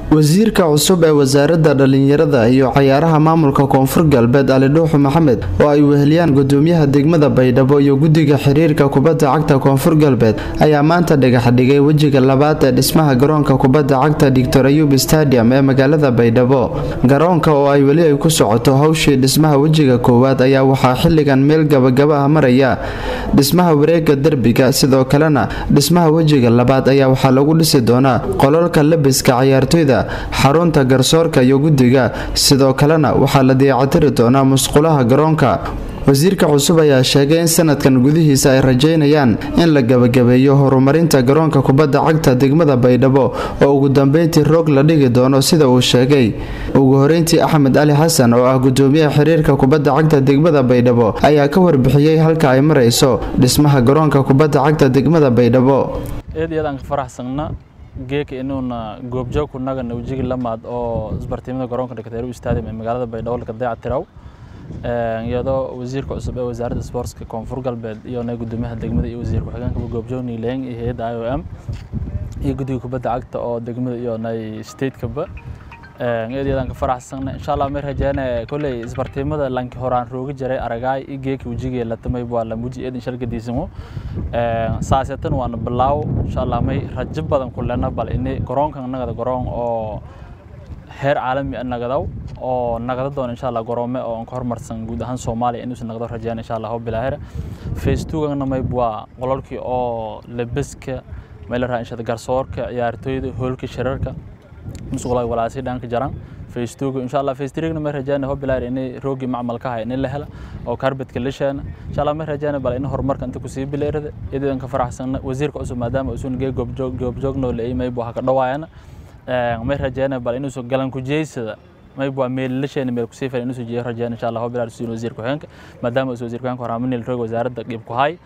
wasiirka cusub ee wasaaradda dhallinyarada iyo cayaaraha maamulka koonfur galbeed ali dhuuxu maxamed oo ay weheliyaan gudoomiyaha degmada baydhabo iyo guddiga xiriirka kubadda cagta koonfur galbeed ayaa maanta dhagaxdhigay wejiga labaad ee dhismaha garoonka kubadda cagta doctor ayub stadium ee magaalada baydhabo garoonka oo ay weli ay ku socoto howshii dhismaha wejiga koowaad ayaa waxaa xilligan meel gabagaba ah maraya dhismaha wareega derbiga sidoo kalena dhismaha wejiga labaad ayaa waxaa lagu dhisi doonaa qololka labiska cayaartoyda xarunta garsoorka iyo guddiga sidoo kalena waxaa la dayactiri doonaa musqulaha garoonka wasiirka cusub ayaa sheegay in sanadkan gudihiisa ay rajeynayaan in la gabagabeeyo horumarinta garoonka kubadda cagta degmada baydhabo oo ugu dambeyntii roog la dhigi doono sida uu sheegay ugu horeyntii axmed ali xasan oo ah gudoomiyaha xiriirka kubadda cagta degmada baydhabo ayaa ka warbixiyey halka ay marayso dhismaha garoonka kubadda cagta degmada baydhabo geeka inuuna goobjoog ku nagana wejigii lamaad oo isbartiimada garoonka dhakteeru stadium ee magaalada baydhabo laka dayactiraw iyadoo wasiirka cusub ee wasaaradda sportska koonfur galbeed iyo na gudoomiyaha degmada iyo wasiir ku-xigeenka goobjoog niileeng iyo hay-adda i o m iyo guddiga kubadda cagta oo degmada iyo nay stateka-ba eedyadaan ka faraxsanna insha allah may rajeene kolley isbartiimada lanki horaan roogi jiray aragaay i geeki wejigee latamay waa la muji eedin shalgadiisimo saasetan waana bilaaw insha allah may rajo badan ku lena bal ini garoonkan nagada garoon oo heer caalami a nagadaw oo nagada doona insha allah garoome oo ka horumarsan guud ahaan soomaaliya inuusan nagado rajeen insha allah bilaahira face two-gana mayb waa qololkii oo lebeska may la raha inshada garsoorka ciyaartooyda hoolka shirarka musqulaha walaasi dhanka jaran face two insha allah face three ma rajayna ho bilaar in roogi macmalka hay in la hela oo carpetka la sheena insha allah ma rajayna bal in horumarka inta ku sii bileerada idan ka faraxsan wasiirka cusub maadaama uu geey goobjoog goobjoog noo leeyay may buu ka dhawaayana ma rajayna bal inuu soo galan ku jeysada may buu meel la sheena meel ku sii faa inuu soo jeeyo rajayna insha allah ho bilaar sii wasiir ku xigeenka maadaama uu wasiir ku xigeenka horaamin roog wasaaradda qeyb ku hay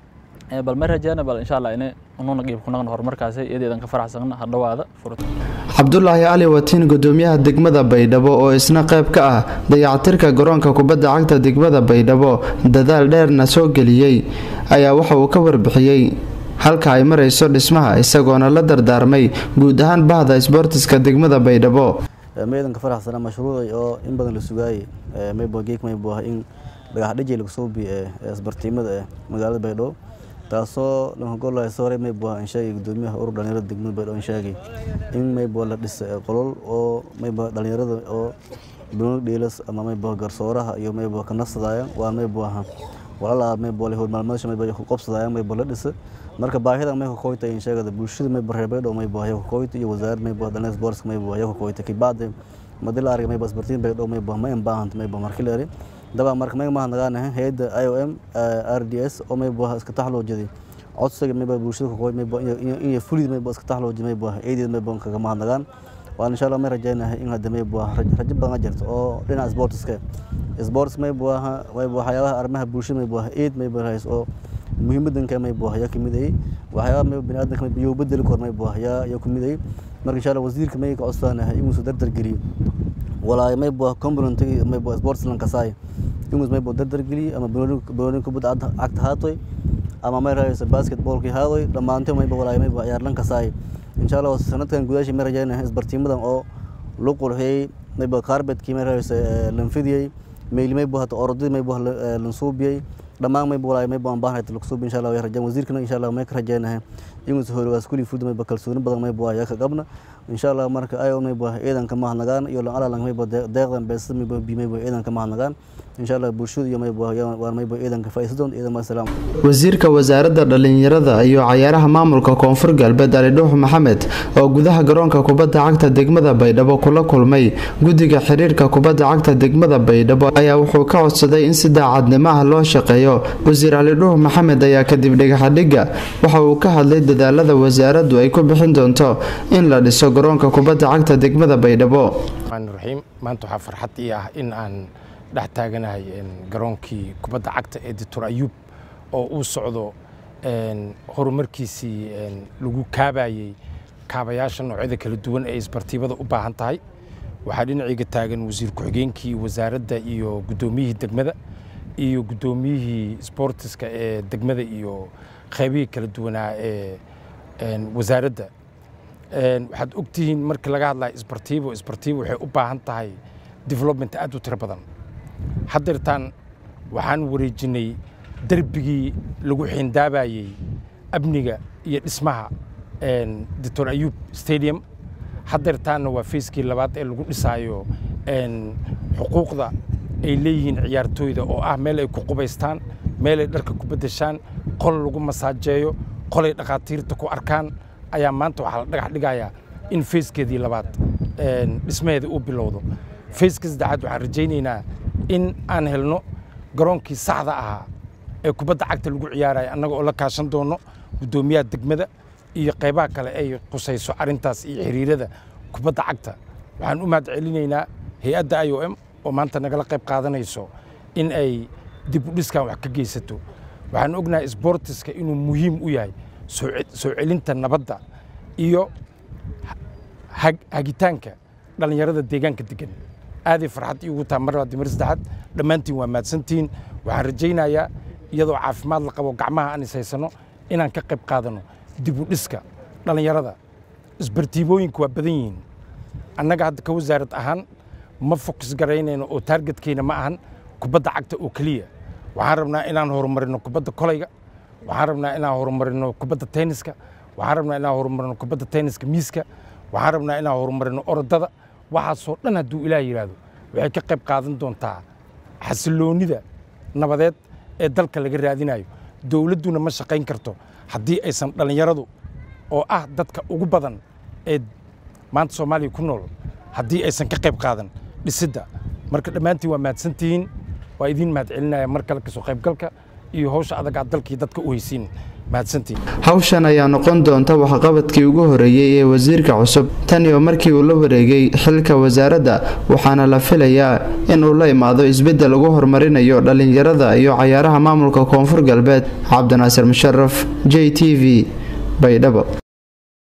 bal ma rajayna bal insha allah in unuuna qeyb ku naqno horumarkaasi iyadeedan ka faraxsan ha dhawaada furta cabdulaahi cali watiin gudoomiyaha degmada baydhabo oo isna qayb ka ah dayactirka garoonka kubadda cagta degmada baydhabo dadaal dheerna soo geliyey ayaa waxa uu ka warbixiyey halka ay marayso dhismaha isagoona la dardaarmay guud ahaan bahda isboortiska degmada baydhabo meedan ka faraxsana mashruucay oo in badan la sugaayay maybo geek maybo in dhagaxdhijay lagu soo biye isbartiimada ee magaalada baydhabo taasoo lankagolaha sore maybo aan sheegay gudoomiyaha urur dhalinyarada degmada baydhabo aan sheegay in maybo la dhisa qolol oo maybo dhalinyarada oo banooni dhiilas ama maybo garsooraha iyo maybo ka nafsadaya waa maybo aha walala maybo le howlmaalmadasha maybo ku qobsadaya maybo la dhisa marka baahida may ka koyta in sheegada bulshada maybo reer baydhabo maybo haya ka koyta iyo wasaaradda maybo dhalinyarada sportska maybo haya ka koyta kibacdi madii la argay maybo isbartiin baydhabo maybo ma in baahanta maybo markii la eri dabaa marka may mahadnaqaanahay hay-adda i o m r d s oo maybo iska taxloojiday codsiga maybo bulshada kakoy maybo inay fulid maybo iska taxloojiday maybo eedeed maybo kaga mahadnaqaan waan insha allah may rajaynahay in hadda maybo rajo badan jirto oo dhinaca sportska sports maybo maybo waxyaabaha arrimaha bulshada maybo eed maybo hays oo muhiimadanka maybo yaa kamid ay waxyaabaha maybo biniaadanka maybo iyo bedeli kor maybo yaa yaa kamid ay marka insha allah wasiirka may ka codsaanahay inuu soo dardar geliyo walaa maybo component maybo sports lankasaay inuu maybo dardar geliyo ama banooni kubadda cagta haatoy ama may rahayso basketballkii haadoy dhammaantay maybo walaa maybo ciyaar lankasaay insha allah sanadkan gudaashii may rajaynahay isbartiimadan oo lu qurxiyey maybo carbetkii may rahayso lanfidiyey meyli maybo hata orodadii maybo lansuubiyey dhammaan maybo walaa maybo aan baahnay lagu suubi insha allah way rajaan wasiirkana insha allah may ka rajaynahay inuu soo horigaas kulli fud maybo kalsooni badan maybo ayaa ka qabna insha allah marka ayo maybo ciidanka mahadnagaan iyo lan alalan maybo deeqdan beesada maybo bi maybo ciidanka mahadnagaan insha allah bulshada iyo maybo waan maybo ciidanka faa'iidadoon ciidan ma salaam wasiirka wasaaradda dhalinyarada iyo cayaaraha maamulka koonfur galbeed ali dhuux maxamed oo gudaha garoonka kubadda cagta degmada baydhabo kula kulmay guddiga xiriirka kubadda cagta degmada baydhabo ayaa wuxuu ka codsaday in si daacadnimo ah loo shaqeeyo wasiir ali dhuux maxamed ayaa kadib dhagaxadhigga waxa uu ka hadlay dadaalada wasaaraddu ay ku bixin doonto in la dhiso garoonka kubadda cagta degmada baydhabo raxiim maanta waxaa farxad ii ah in aan dhex taaganahay garoonkii kubadda cagta ee doctor ayuub oo uu socdo horumarkiisii lagu kaabayey kaabayaasha noocyada kala duwan ee isbartiibada u baahan tahay waxaa dhinacayga taagan wasiir ku-xigeenkii wasaaradda iyo guddoomiyihii degmada iyo guddoomiyihii sboortiska ee degmada iyo qaybihii kala duwanaa ee wasaaradda waxaad ogtihiin markii laga hadlaya isbartiibo isbartiibo waxay u baahan tahay development aad u tiro badan haddeertaan waxaan wareejinay derbigii lagu xiindaabayey amniga iyo dhismaha doctor ayub stadium haddeertaanna waa fayskii labaad ee lagu dhisaayo xuquuqda ay leeyihiin ciyaartooyda oo ah meel ay ku qubaystaan meel ay dharka ku beddeshaan qol lagu masaajeeyo qolay dhakhaatiirta ku arkaan ayaa maanta waxaa la dhagax dhigayaa in fayskeedii labaad dhismaheeda uu bilowdo fayska saddexaad waxaan rajaynaynaa in aan helno garoonkii saxda ahaa ee kubadda cagta lagu ciyaaraya annaga oo la kaashan doono guddoomiyaha degmada iyo qaybaha kale ay qusayso arrintaas iyo xiriirada kubadda cagta waxaan u mahad celinaynaa hay-adda i o m oo maanta nagala qayb qaadanayso in ay dib u dhiskan wax ka geysato waxaan ognahay sbortiska inuu muhiim u yahay soo celinta nabadda iyo hagitaanka dhallinyarada deegaanka degan aaday farxad iigu taha mar labaad mar saddexaad dhammaantiin waa mahadsantihiin waxaan rajaynayaa iyadoo caafimaad la qabo gacmaha aan is haysano inaan ka qayb qaadano dib u dhiska dhallinyarada isbartiibooyinku waa badan yihiin annaga hadda ka wasaarad ahaan ma fokus garaynayno oo taargetkeyna ma ahan kubadda cagta oo keliya waxaan rabnaa inaan horumarino kubadda kolayga waxaan rabnaa inaan horumarino kubadda tenniska waxaan rabnaa inaan horumarino kubadda tenniska miiska waxaan rabnaa inaan horumarino orodada waxaasoo dhan hadduu ilaah yidhaahdo waxay ka qayb qaadan doontaa xasiloonnida nabadeed ee dalka laga raadinayo dowladduna ma shaqayn karto haddii aysan dhallinyaradu oo ah dadka ugu badan ee maanta soomaaliya ku nool haddii aysan ka qayb qaadan dhisidda marka dhammaantiin waa mahadsantihiin waa idiin mahad celinaya mar kale kasoo qaybgalka iyo hawsha adag aad dalkii dadka u haysiin mahadsantihiin hawshan ayaa noqon doonta waxqabadkii ugu horeeyey ee wasiirka cusub tan iyo markii uu la wareegay xilka wasaaradda waxaana la filayaa in uu la imaado isbeddel ugu horumarinayo dhallinyarada iyo cayaaraha maamulka koonfur galbeed cabdinaasir musharaf j t v baydhabo